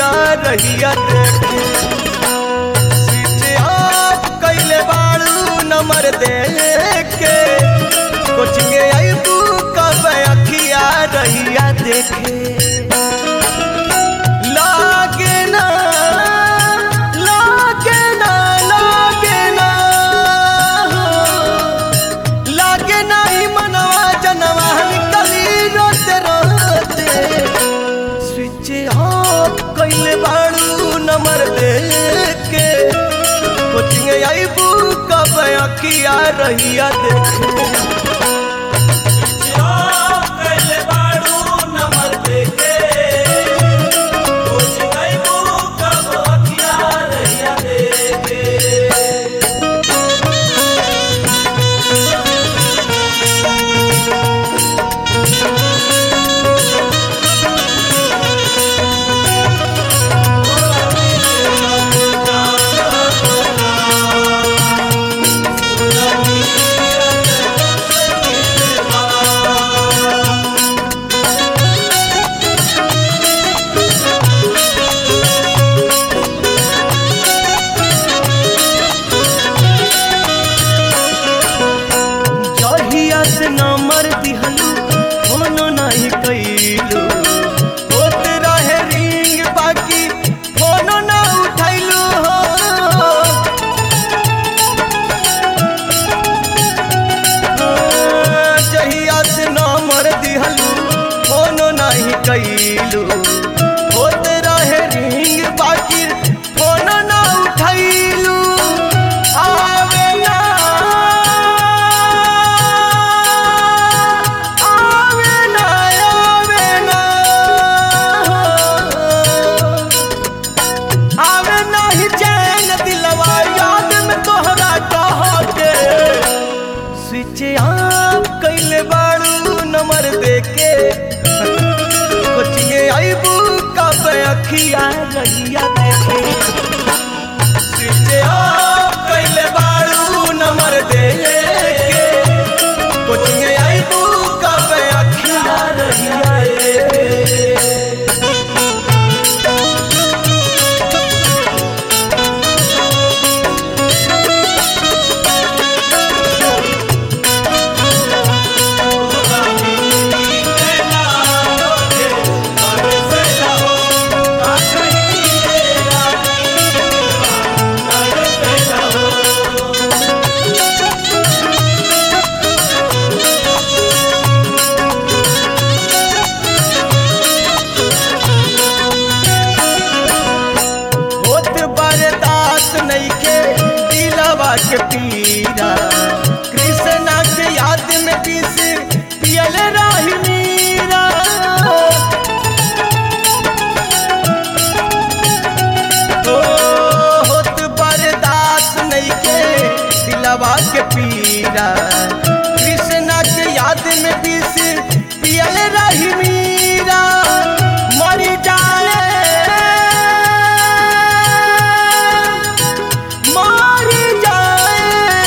अखिया रहिया देखे स्विच ऑफ कैले बाड़ू नंबर दे के कोचिंग आईबू कब अखिया रहिया देखे लागे ना लागे ना लागे ना लागे ना ही मनवा जनवा निकली रोते रोते स्विच ऑफ कैले बाड़ू नंबर दे के कोचिंग आईबू कब अखिया रहिया देखे जहिया से नंबर दिहलू फोनो नहीं कैलू होत रहे रिंग बाकी फोनो ना उठैलू हो जहिया से नंबर दिहलू फोनो नहीं कैलू होत रहे रिंग बाकी फोनो ना उठैलू आवे ना आवे ना आवे ना आवे ना ही चैन दिलवा याद में तोहरा कह के स्विच ऑफ कैले बाड़ू नंबर देके कोचिंग आईबू कब अखिया रहिया देखे स्विच ऑफ कैले बाड़ू नंबर देके कोचिंग आईबू कब अखिया रहिया देखे होत बरदास नइखे दिलवा के पीरा कृष्णा के याद में पीस पियल रही मीरा ओ होत बरदास नइखे दिलवा के पीरा कृष्णा के याद में पीस पियल रही मीरा मरी जाए मारी जाए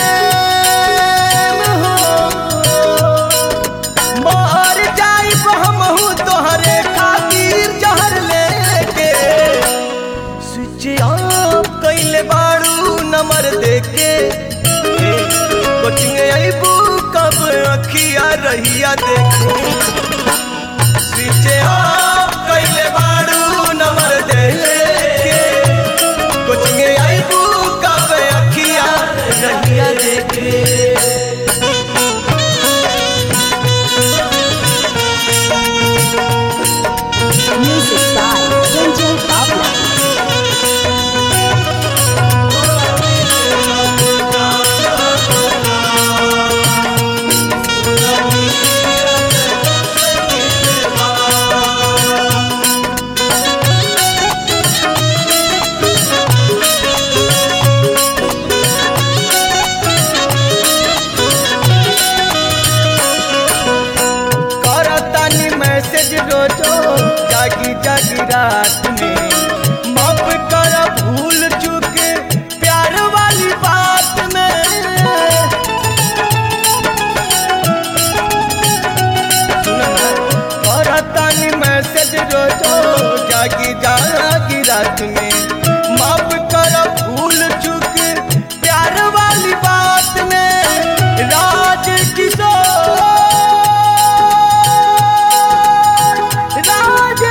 हो मार जाई हमहू तोहरे खातिर जहर लेके स्विच ऑफ कैले बाड़ू नंबर देके कोचिंग आईबू कब अखिया रहिया देखे स्विच ऑफ कैले बाड़ू नंबर देके कोचिंग आईबू कब अखिया रहिया देखे Music by Sanjay Baba. करतानी मैसेज रोजो जागी जागी रात में माफ कर भूल चूक प्यार वाली बात में सुन ना, करतानी मैसेज रोजो जागी जागी रात में माफ कर भूल चुक प्यार वाली बात में राज किशोर राज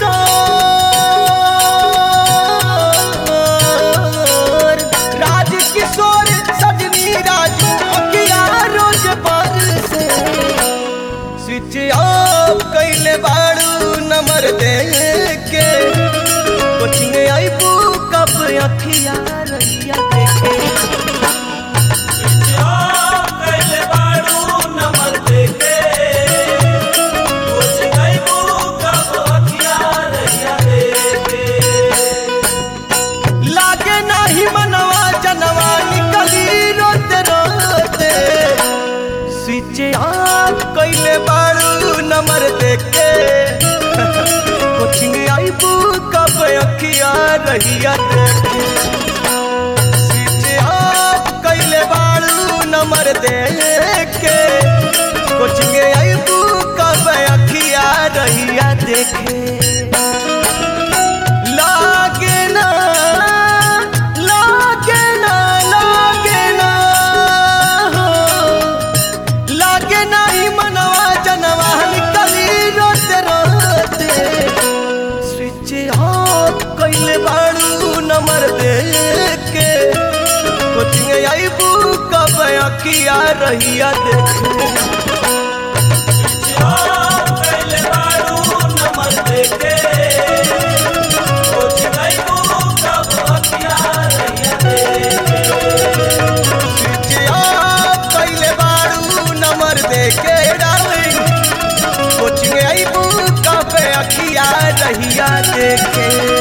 किशोर राज किशोर सजनी राजू अकिया रोज पर से स्विच ऑफ कैले बाड़ू नंबर दे के कोचिंग आईबू कब अखिया रैया देखे लागे नाही मनवा जनवा निकली रोते रोते स्विच ऑफ कैले बाड़ू नंबर देखे कोचिंग आईबू कब अखिया रहिया देखे स्विच ऑफ कैले बाड़ू नंबर देखे कोचिंग आईबू कब अखिया रहिया देखे लागे ना लागे ना लागे ना हो लागे ना ही मनवा जनवा निकली रोते रोते स्विच ऑफ कैले बाड़ू नंबर दे के कोचिंग आईबू कब अखिया रहिया देखे स्विच ऑफ कैले बाड़ू नंबर दे के डार्लिंग कोचिंग आईबू कब अखिया रहिया देखे